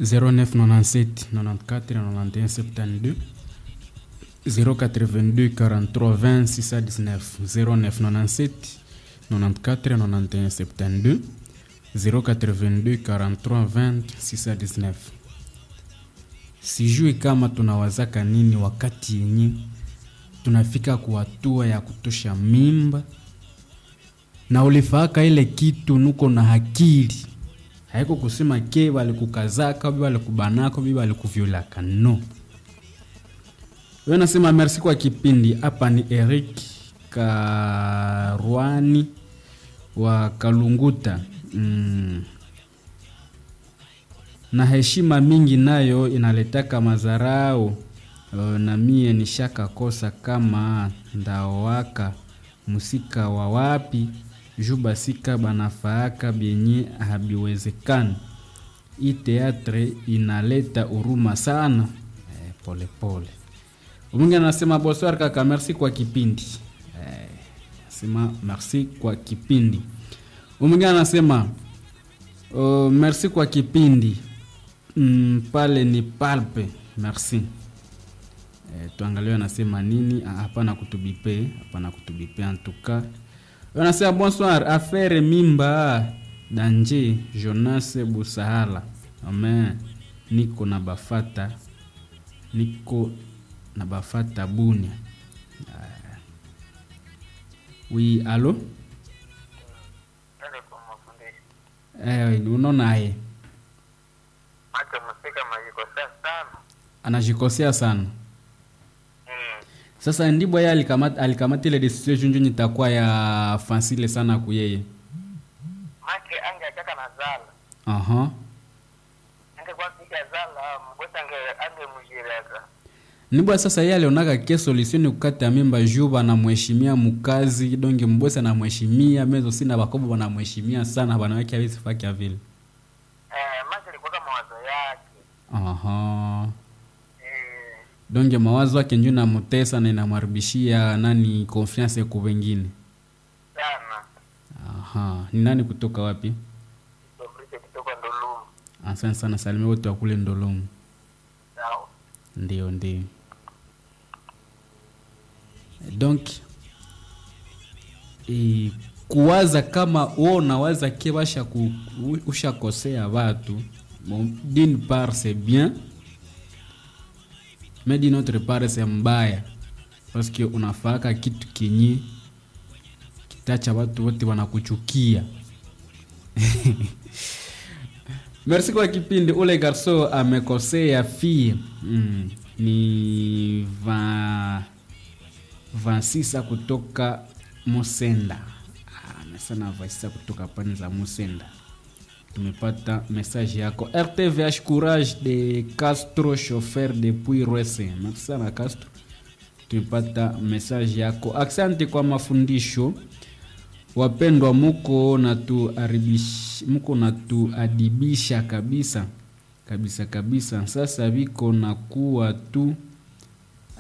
0997 94 91 72 082 43 20 619 0997 94 91 72 082 43 20 619 sijui kama tunawazaka nini wakati yenye tunafika kuhatua ya kutosha mimba na ulifaaka ile kitu nuko na akili haiko kusema ke walikukazaka bi walikubanako bi walikuvyolaka no we nasema merci kwa kipindi hapa ni eric karwani wa kalunguta mm. na heshima mingi nayo inaletaka mazarau uh, na mie nishaka kosa kama ndaowaka musika wa wapi ju basika banafaaka byenye habiwezekani hii teatre inaleta huruma sana eh, pole pole mwingi anasema bonsoir kaka merci kwa kipindi eh, sema merci kwa kipindi mwingine anasema uh, merci kwa kipindi mm, pale ni palpe merci eh, tuangalie anasema nini Ah, hapana kutubipe hapana kutubipe antuka anasema bonsoir affaire mimba danje jonas busahala amen niko na bafata niko na bafata bunia Ah. oui alo Ndio kwa mafundisho. eh, unaonaye Macho msika majikosea sana. anajikosea sana Mm. sasa ndibwo ye alikamata alikamata ile decision junju nitakuwa ya fansile sana kuyeye Make ange ataka na zala. aha Ange kwa kika zala mgosa ange ange mjireka. nibwa sasa ye alionaka ke solution ni kukata mimba juu banamheshimia mukazi donge mbose anamheshimia mezo sina bakobo banamheshimia sana banawake awezi fakia vile Eh, make alikuwa kama mawazo yake. aha Eh, donge mawazo yake nju namutesa na inamharibishia nani confiance ku wengine sana. aha ni nani kutoka wapi Somrishe kutoka Ndolumu. asante sana salimia wote wa kule ndolomu Sawa. ndio ndio donc e, kuwaza kama wo unawaza ke basha ku, u- ushakosea watu bon, d'une part c'est bien mais d'une autre part c'est mbaya parce que unafaka kitu kenye kitacha watu wote wanakuchukia merci kwa kipindi ule garso amekosea fie mm, ni va vansisa kutoka musenda Ah, amesema vansisa kutoka pani za musenda tumepata message yako rtvh courage de castro chauffeur depuis rwese merci sana castro tumepata message yako asante kwa mafundisho wapendwa muko natuaribish- muko natuadibisha kabisa kabisa kabisa sasa viko na kuwa tu